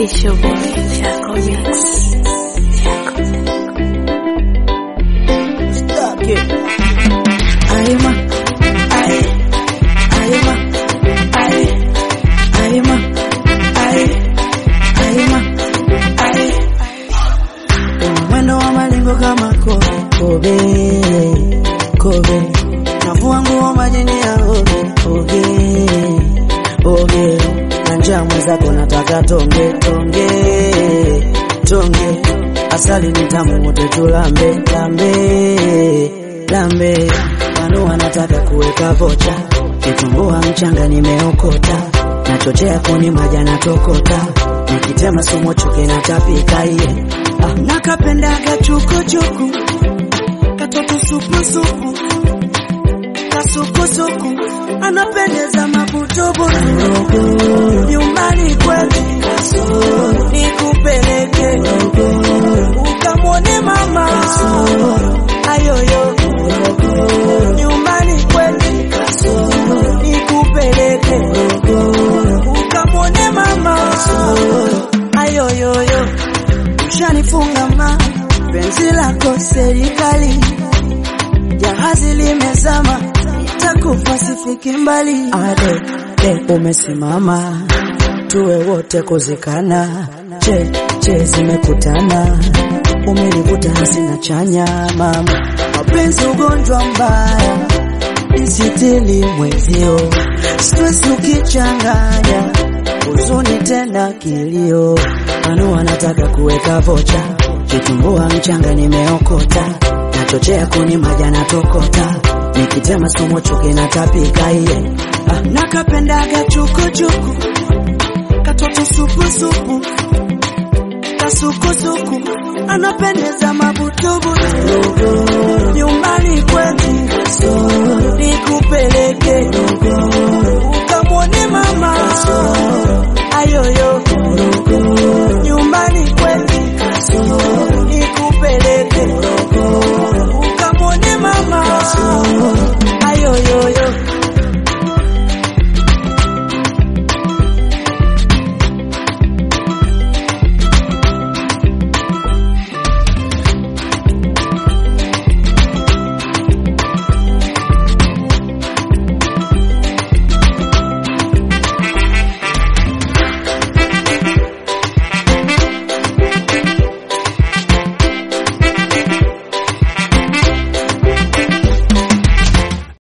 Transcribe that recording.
It's your boy, Chaco Mix. Chaco. Stuck it. Aima, ai, aima, ai, aima, ai, aima, ai. Una mwendo wa malingo kama kobe, kobe, kobe. Navua nguo majini ya oge, oge, oge. Na njaa mwenzako nataka tonge, tonge, tonge. Asali ni tamu wote tulambe, lambe, lambe. Wanu wanataka kuweka vocha, kitumbua mchanga nimeokota, nachochea kuni maja natokota, nikitema sumo chuki natapika iye. Ah, nakapendaga chukuchuku, katoto supusupu, kasukusuku, anapendeza mabutubutu, nyumbani kwetu nikupeleke ukamwone mama ayoyo nyumbani kwetu nikupeleke ukamwone mama ayoyoyo ushanifunga ma penzi lako serikali jahazi limezama takufa sifiki mbali ade de umesimama tuwe wote kuzikana che che zimekutana umenivuta hasina chanya mama mapenzi ugonjwa mbaya isitili mwezio stress ukichanganya huzuni tena kilio anu wanataka kuweka vocha kitumbua mchanga nimeokota nachochea kuni maja natokota nikitema somo chuki natapika iye ah, nakapendaga chukuchuku katoto supusupu kasukusuku anapendeza mabutubutu nyumbani kwetu nikupeleke